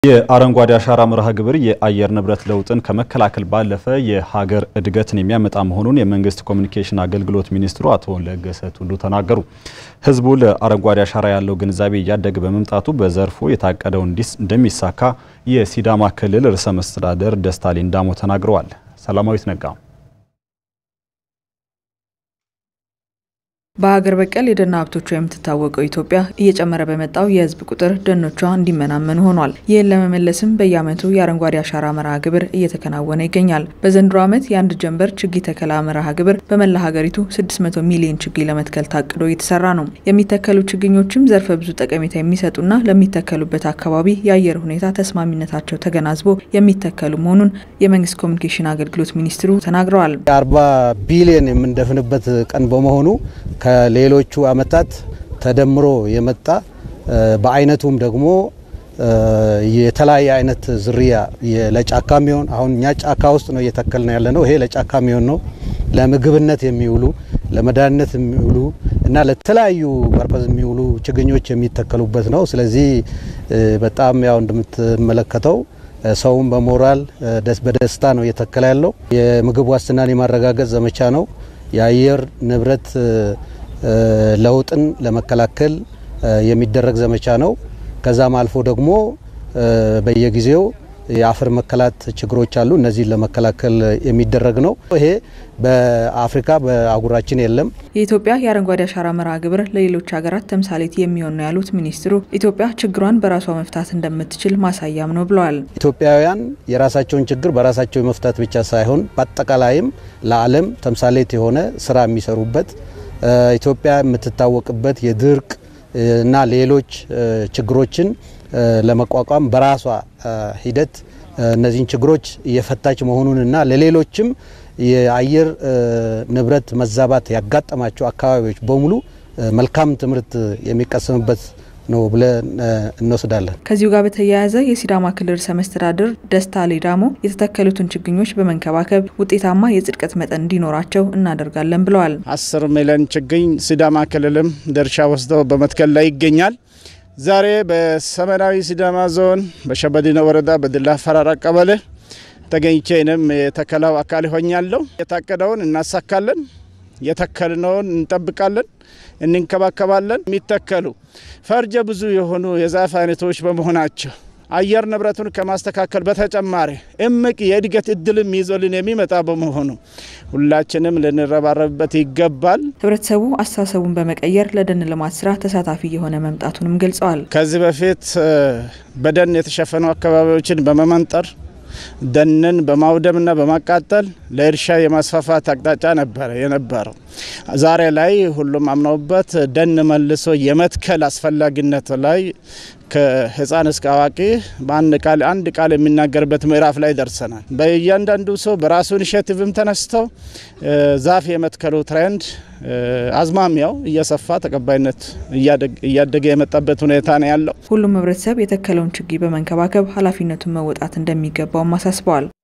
የአረንጓዴ አሻራ መርሃ ግብር የአየር ንብረት ለውጥን ከመከላከል ባለፈ የሀገር እድገትን የሚያመጣ መሆኑን የመንግስት ኮሚኒኬሽን አገልግሎት ሚኒስትሩ አቶ ለገሰ ቱሉ ተናገሩ። ህዝቡ ለአረንጓዴ አሻራ ያለው ግንዛቤ እያደገ በመምጣቱ በዘርፉ የታቀደው እንደሚሳካ የሲዳማ ክልል ርዕሰ መስተዳደር ደስታ ሌዳሞ ተናግረዋል። ሰላማዊት ነጋ በሀገር በቀል የደን ሀብቶቿ የምትታወቀው ኢትዮጵያ እየጨመረ በመጣው የህዝብ ቁጥር ደኖቿ እንዲመናመኑ ሆኗል። ይህን ለመመለስም በየዓመቱ የአረንጓዴ አሻራ መርሃ ግብር እየተከናወነ ይገኛል። በዘንድሮ ዓመት የአንድ ጀንበር ችግኝ ተከላ መርሃ ግብር በመላ ሀገሪቱ 600 ሚሊዮን ችግኝ ለመትከል ታቅዶ እየተሰራ ነው። የሚተከሉ ችግኞችም ዘርፈ ብዙ ጠቀሜታ የሚሰጡና ለሚተከሉበት አካባቢ የአየር ሁኔታ ተስማሚነታቸው ተገናዝቦ የሚተከሉ መሆኑን የመንግስት ኮሚኒኬሽን አገልግሎት ሚኒስትሩ ተናግረዋል። አርባ ቢሊዮን የምንደፍንበት ቀን በመሆኑ ከሌሎቹ አመታት ተደምሮ የመጣ በአይነቱም ደግሞ የተለያየ አይነት ዝርያ ለጫካ የሚሆን አሁን እኛ ጫካ ውስጥ ነው እየተከል ነው ያለ ነው። ይሄ ለጫካ የሚሆን ነው። ለምግብነት የሚውሉ ለመድኃኒነት የሚውሉ እና ለተለያዩ ፐርፐዝ የሚውሉ ችግኞች የሚተከሉበት ነው። ስለዚህ በጣም ያው እንደምትመለከተው ሰውም በሞራል በደስታ ነው እየተከለ ያለው። የምግብ ዋስትናን የማረጋገጥ ዘመቻ ነው። የአየር ንብረት ለውጥን ለመከላከል የሚደረግ ዘመቻ ነው። ከዛም አልፎ ደግሞ በየጊዜው የአፈር መከላት ችግሮች አሉ። እነዚህን ለመከላከል የሚደረግ ነው። ይሄ በአፍሪካ በአህጉራችን የለም። የኢትዮጵያ የአረንጓዴ አሻራ መርሃ ግብር ለሌሎች ሀገራት ተምሳሌት የሚሆን ነው ያሉት ሚኒስትሩ ኢትዮጵያ ችግሯን በራሷ መፍታት እንደምትችል ማሳያም ነው ብለዋል። ኢትዮጵያውያን የራሳቸውን ችግር በራሳቸው መፍታት ብቻ ሳይሆን በአጠቃላይም ለዓለም ተምሳሌት የሆነ ስራ የሚሰሩበት ኢትዮጵያ የምትታወቅበት የድርቅ እና ሌሎች ችግሮችን ለመቋቋም በራሷ ሂደት እነዚህን ችግሮች እየፈታች መሆኑንና ለሌሎችም የአየር ንብረት መዛባት ያጋጠማቸው አካባቢዎች በሙሉ መልካም ትምህርት የሚቀሰምበት ነው ብለን እንወስዳለን። ከዚሁ ጋር በተያያዘ የሲዳማ ክልል ርዕሰ መስተዳድር ደስታ ሌዳሞ የተተከሉትን ችግኞች በመንከባከብ ውጤታማ የጽድቀት መጠን እንዲኖራቸው እናደርጋለን ብለዋል። አስር ሚሊዮን ችግኝ ሲዳማ ክልልም ድርሻ ወስደው በመትከል ላይ ይገኛል። ዛሬ በሰሜናዊ ሲዳማ ዞን በሸበዲኖ ወረዳ በድላ ፈራራ ቀበሌ ተገኝቼ እኔም የተከላው አካል ሆኛለሁ። የታቀደውን እናሳካለን፣ የተከልነውን እንጠብቃለን፣ እንንከባከባለን። የሚተከሉ ፈርጀ ብዙ የሆኑ የዛፍ አይነቶች በመሆናቸው አየር ንብረቱን ከማስተካከል በተጨማሪ እምቅ የእድገት እድልም ይዞልን የሚመጣ በመሆኑ ሁላችንም ልንረባረብበት ይገባል። ህብረተሰቡ አስተሳሰቡን በመቀየር ለደን ልማት ስራ ተሳታፊ የሆነ መምጣቱንም ገልጸዋል። ከዚህ በፊት በደን የተሸፈኑ አካባቢዎችን በመመንጠር ደንን በማውደምና በማቃጠል ለእርሻ የማስፋፋት አቅጣጫ ነበረ የነበረው። ዛሬ ላይ ሁሉም አምነውበት ደን መልሶ የመትከል አስፈላጊነት ላይ ከህፃን እስከ አዋቂ በአንድ ቃል አንድ ቃል የሚናገርበት ምዕራፍ ላይ ደርሰናል። በእያንዳንዱ ሰው በራሱ ኢኒሼቲቭም ተነስተው ዛፍ የመትከሉ ትሬንድ አዝማሚያው እየሰፋ ተቀባይነት እያደገ የመጣበት ሁኔታ ነው ያለው። ሁሉም ህብረተሰብ የተከለውን ችግኝ በመንከባከብ ኃላፊነቱን መወጣት እንደሚገባውም አሳስበዋል።